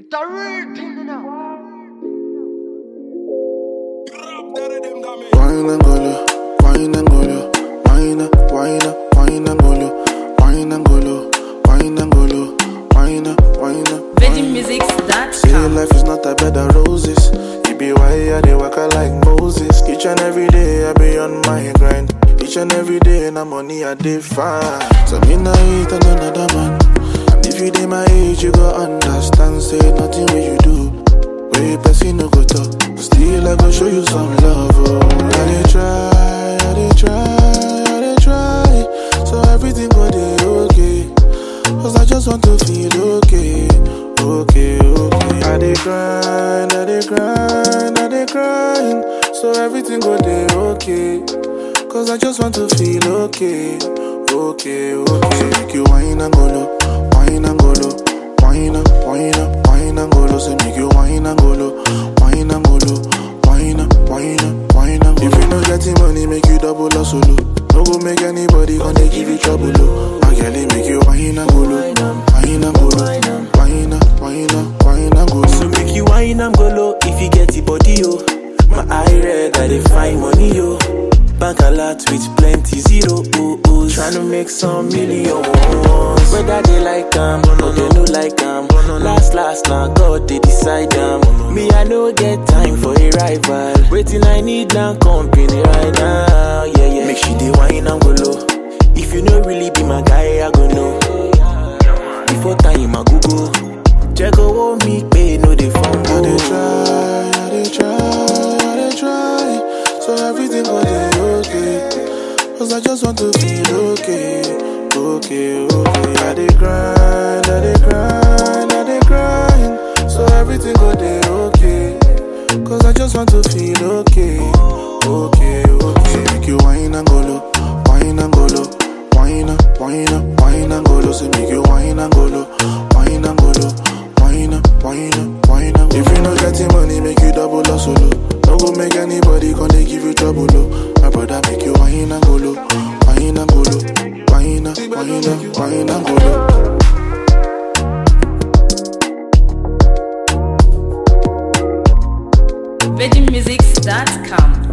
It's a real thing, you know. Wine and golo, wine and golo, wine, wine, wine and golo, wine and golo, wine and golo, wine, wine. Say VeggieMusics.com. life is not a bed of roses. It be why I dey waka like Moses. Each and every day I be on my grind. Each and every day na money I dey find. So me nah eat another man. And if you dey my age, you go understand. Say nothing what you do. Way person no go talk. Still I go show you some love. Oh, I dey try, I dey try, I dey try. So everything go dey okay. Cause I just want to feel okay, okay, okay. I dey grind, I dey grind, I dey grind. So everything go dey okay. Cause I just want to feel okay, okay, okay. So make you wine and go low, wine and go low, wine up, wine up, wine and go low. So make you wine and go low, wine and go low, wine up, wine up, wine and go low. If you no getting money, make you double or solo. No go make anybody gonna give you trouble, oh. My girl, it make you wine and go low, wine and go low, wine up, wine up, wine and go low. So make you wine and go low if you get the body, yo. My eye red, I dey find money, yo. Bank a lot with plenty zero, oh, oh. Tryna make some million ones. Whether they like them or they no like them. Last, last, now God they decide them. Me, I no get time for a rival. Waiting, I need now company right now. Yeah, yeah. Make sure they wine and go low. If you no really be my guy, I go know. Before time, I go go. Check out me, pay no they I dey fumble. try, I dey try, I dey try. So everything go dey okay. Cause I just want to feel okay, okay, okay. I dey grind, I dey grind, I dey grind. So everything go dey okay. Cause I just want to feel okay, okay, okay. So make you wine and go low, wine and go low, wine up, wine up, wine and go low. So make you wine and go low, wine and go low, wine up, wine up, wine and go If you no getting money, make you double or solo. No go make anybody gonna give you trouble, oh. My brother make you wine and go low, wine and go low, wine up, wine up, wine and go low. VeggieMusics.com.